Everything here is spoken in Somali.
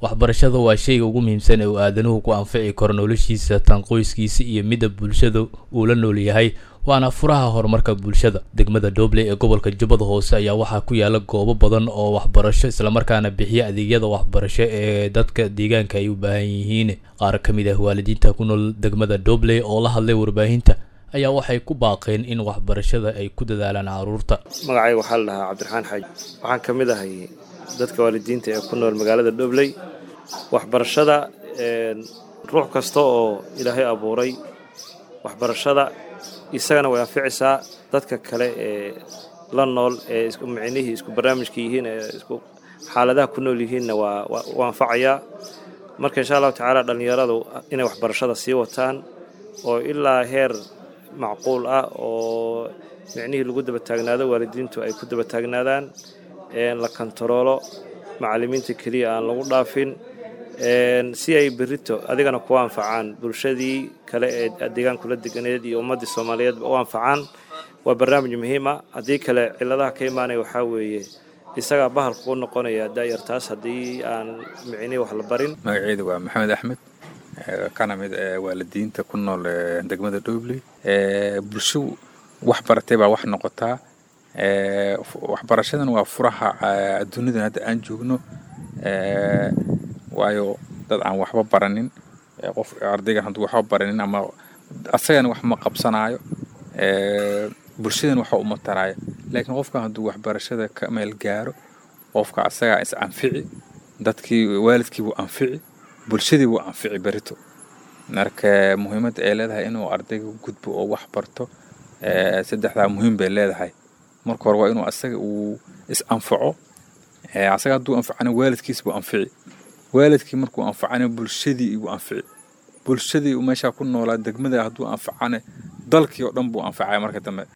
waxbarashada waa shayga ugu muhiimsan ee uu aadanuhu ku anfici karo noloshiisa tan qoyskiisa iyo midda bulshada uu la nool yahay waana furaha horumarka bulshada degmada doobley ee gobolka jubbada hoose ayaa waxaa ku yaala goobo badan oo waxbarasho islamarkaana bixiya adeegyada waxbarasho ee dadka deegaanka ay u baahan yihiin qaar ka mid ah waalidiinta ku nool degmada doobley oo la hadlay warbaahinta ayaa waxay ku baaqeen in waxbarashada ay ku dadaalaan caruurta magacayga waxaa la dhahaa cabdiraxmaan xaaji waxaan ka mid ahay dadka waalidiinta ee ku nool magaalada dhobley waxbarashada ruux kasta oo ilaahay abuuray waxbarashada isagana way anficaysaa dadka kale ee la nool ee micnihii isku barnaamijka yihiin ee isku xaaladaha ku nool yihiinna waa u anfacayaa marka insha allahu tacaala dhallinyaradu inay waxbarashada sii wataan oo ilaa heer macquul ah oo micnihii lagu daba taagnaado waalidiintu ay ku daba taagnaadaan la kontaroolo macallimiinta keliya aan lagu dhaafin si ay berito adigana ku anfacaan bulshadii kale ee deegaankula deganeed iyo ummaddii soomaaliyeedba u anfacaan waa barnaamij muhiima haddii kale ciladaha ka imaanaya waxaa weeye isagaa bahalka u noqonaya daayartaas haddii aan micnihii wax la barin magaceedu waa maxamed axmed kana mid waalidiinta ku nool degmada dhobley bulsho wax baratay baa wax noqotaa waxbarashadan waa furaha adduunidan hadda aan joogno waayo dad aan waxba baranin qof ardaygan hadduu waxba baranin ama asagana wax ma qabsanaayo bulshadan waxa uma taraayo laakiin qofkan hadduu waxbarashada ka meel gaaro qofka asagaa is anfici dadkii waalidkii wuu anfici bulshadii wuu anfici berito marka muhiimadda ay leedahay inuu ardayga gudbo oo wax barto saddexdaa muhiim bay leedahay marka hore waa inuu asaga uu is anfaco asaga hadduu anfacana waalidkiis buu anfici waalidkii markuu anfacana bulshadii igu anfici bulshadii meeshaa ku noolaa degmada hadduu anfacana dalkii oo dhan buu anfacaya marka dambe